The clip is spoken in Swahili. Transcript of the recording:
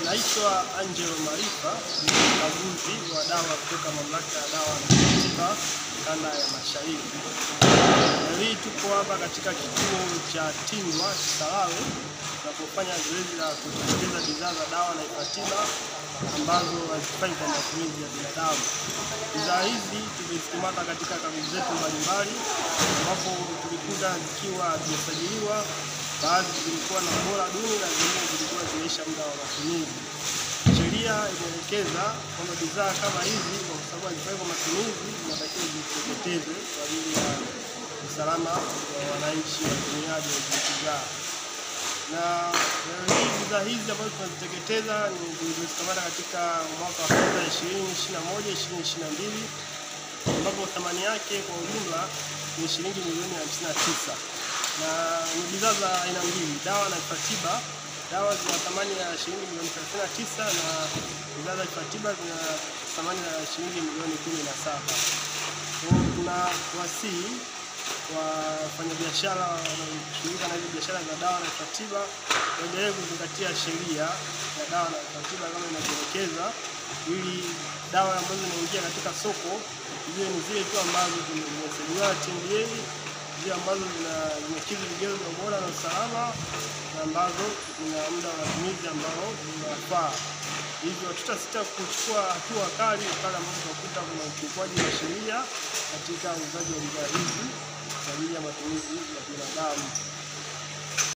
Naitwa Angelo Marifa, ni mkaguzi wa dawa kutoka Mamlaka ya Dawa na Tiba Kanda ya Mashariki. Leo hii tuko hapa katika kituo cha Tingwa Kisarawe tunapofanya zoezi la kutengeneza bidhaa za dawa na tiba ambazo hazifai kwa matumizi ya binadamu. Bidhaa hizi tumezikamata katika kaguzi zetu mbalimbali, ambapo tulikuta zikiwa hazijasajiliwa, baadhi zilikuwa na ubora duni na zingine zilikuwa zimeisha muda wa matumizi. Sheria imeelekeza kwamba bidhaa kama hizi kwa sababu hazifai kwa matumizi zinatakiwa ziteketezwe kwa ajili ya usalama wa wananchi watumiaji wa hizi bidhaa na leo hii bidhaa hizi ambazo tunaziteketeza ni tulizozikamata katika mwaka wa fedha 2021 2022 ambapo thamani yake kwa ujumla ni shilingi milioni 59 na ni bidhaa za aina mbili, dawa na vifaa tiba. Dawa zina thamani ya shilingi milioni 39 na bidhaa za vifaa tiba zina thamani ya shilingi milioni 17. Kwa hiyo tuna wasii wafanyabiashara wanaoshughulika na hizo biashara za dawa na vifaa tiba waendelee kuzingatia sheria ya dawa na vifaa tiba kama inavyoelekeza, ili dawa ambazo zinaingia katika soko ziwe ni zile tu ambazo zimesajiliwa na TMDA, zile ambazo zimekidhi vigezo vya ubora na usalama na ambazo zina muda wa matumizi ambao unafaa. Hivyo hatutasita kuchukua hatua kali pale ambapo tunakuta kuna ukiukwaji wa sheria katika uuzaji wa bidhaa hizi kwa ajili ya matumizi ya binadamu.